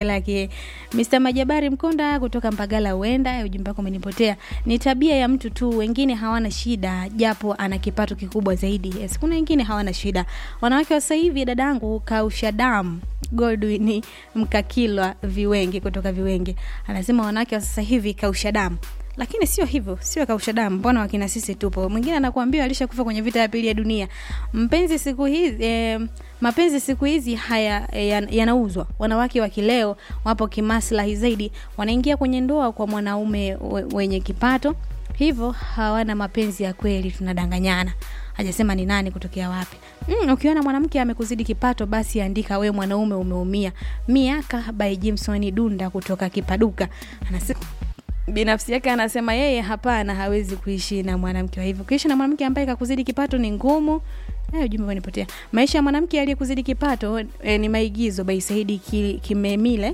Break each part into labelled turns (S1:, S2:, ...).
S1: lake. Mr. Majabari Mkonda kutoka Mpagala huenda ujumbe wako umenipotea. Ni tabia ya mtu tu, wengine hawana shida japo ana kipato kikubwa zaidi. Yes, kuna wengine hawana shida. Wanawake wa sasa hivi dadangu kausha damu Godwin Mkakilwa Viwengi kutoka Viwengi anasema wanawake wa sasa hivi kausha damu lakini sio hivyo, sio kausha damu. Mbona wakina sisi tupo? Mwingine anakuambia alishakufa kwenye vita ya pili ya dunia. Mpenzi siku hizi eh, mapenzi siku hizi haya eh, yan- yanauzwa. Wanawake wa kileo wapo kimaslahi zaidi, wanaingia kwenye ndoa kwa mwanaume we- wenye kipato, hivyo hawana mapenzi ya kweli, tunadanganyana. Hajasema ni nani kutokea wapi. Mm, ukiona mwanamke amekuzidi kipato, basi andika we mwanaume umeumia. Miaka by Jimson Dunda kutoka Kipaduka anasema binafsi yake anasema yeye hapana, hawezi kuishi na mwanamke wa hivyo. Kuishi na mwanamke ambaye kakuzidi kipato ni ngumu. Eh, ujumbe umenipotea. Maisha ya mwanamke aliyekuzidi kipato eh, ni maigizo by Saidi Ki- Kimemile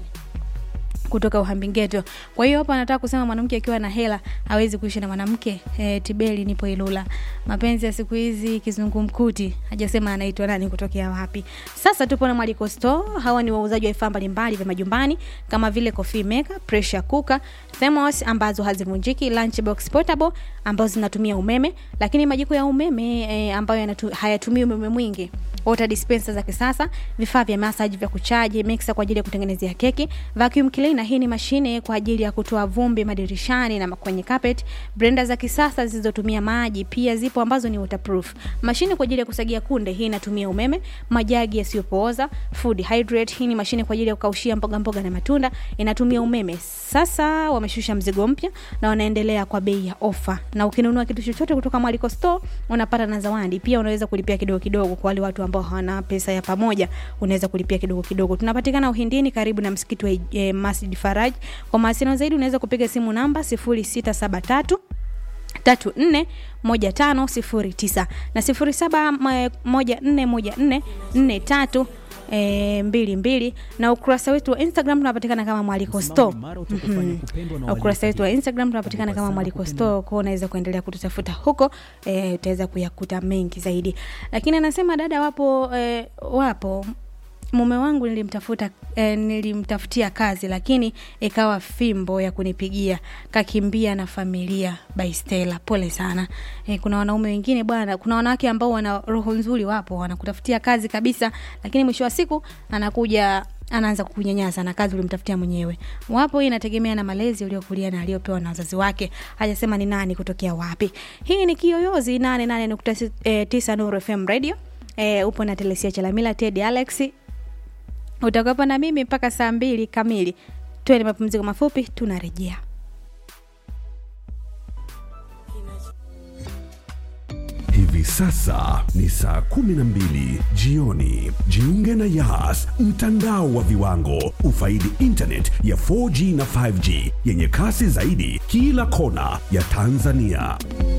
S1: kutoka Uhambi-Geto. Kwa hiyo hapa anataka kusema mwanamke akiwa na hela hawezi kuishi na mwanamke. E, Tibeli nipo Ilula. Mapenzi ya siku hizi kizungumkuti. Hajasema anaitwa nani kutokea wapi. Sasa tupo na Mwaliko Store. Hawa ni wauzaji wa vifaa mbalimbali vya majumbani kama vile coffee maker, pressure cooker, thermos ambazo hazivunjiki, lunchbox portable ambazo zinatumia umeme, lakini majiko ya umeme e, ambayo yanatu, hayatumii umeme mwingi water dispenser za kisasa, vifaa vya massage vya kuchaji, mixer kwa ajili ya kutengenezea keki, vacuum cleaner, hii ni mashine kwa ajili ya kutoa vumbi madirishani na kwenye carpet, blender za kisasa zisizotumia maji, pia zipo ambazo ni waterproof. Mashine kwa ajili ya kusagia kunde, hii inatumia umeme, majagi yasiyopooza, food hydrate, hii ni mashine kwa ajili ya kukaushia mboga mboga na matunda, inatumia umeme. Sasa wameshusha mzigo mpya na wanaendelea kwa bei ya ofa, na ukinunua kitu chochote kutoka Mwaliko Store unapata na zawadi. Pia unaweza kulipia kidogo kidogo kwa wale watu ambao hawana pesa ya pamoja, unaweza kulipia kidogo kidogo. Tunapatikana Uhindini karibu na msikiti wa eh, Masjid Faraj. Kwa mawasiliano zaidi unaweza kupiga simu namba 0673 tatu nne moja tano sifuri tisa na sifuri saba ma- moja nne moja nne nne tatu e, mbili mbili na ukurasa wetu wa instagram tunapatikana kama mwaliko store Mhm. Na ukurasa wetu wa instagram tunapatikana kama mwaliko store kwao unaweza kuendelea kututafuta huko e, utaweza kuyakuta mengi zaidi lakini anasema dada wapo e, wapo mume wangu nilimtafuta eh, nilimtafutia kazi lakini ikawa fimbo ya kunipigia kakimbia na familia by Stella pole sana eh, kuna wanaume wengine bwana kuna wanawake ambao wana roho nzuri wapo wanakutafutia kazi kabisa lakini mwisho wa siku anakuja anaanza kukunyanyasa na kazi ulimtafutia mwenyewe wapo hii inategemea na malezi uliokulia na aliyopewa na wazazi wake hajasema ni nani kutokea wapi hii ni kiyoyozi 88.9 Nuru FM radio e, upo na telesia chalamila ted alex utakuwepo na mimi mpaka saa mbili kamili tuwe ni mapumziko mafupi tunarejea
S2: Hivi sasa ni saa 12 jioni. Jiunge na Yas, mtandao wa viwango. Ufaidi internet ya 4G na 5G yenye kasi zaidi kila kona ya Tanzania.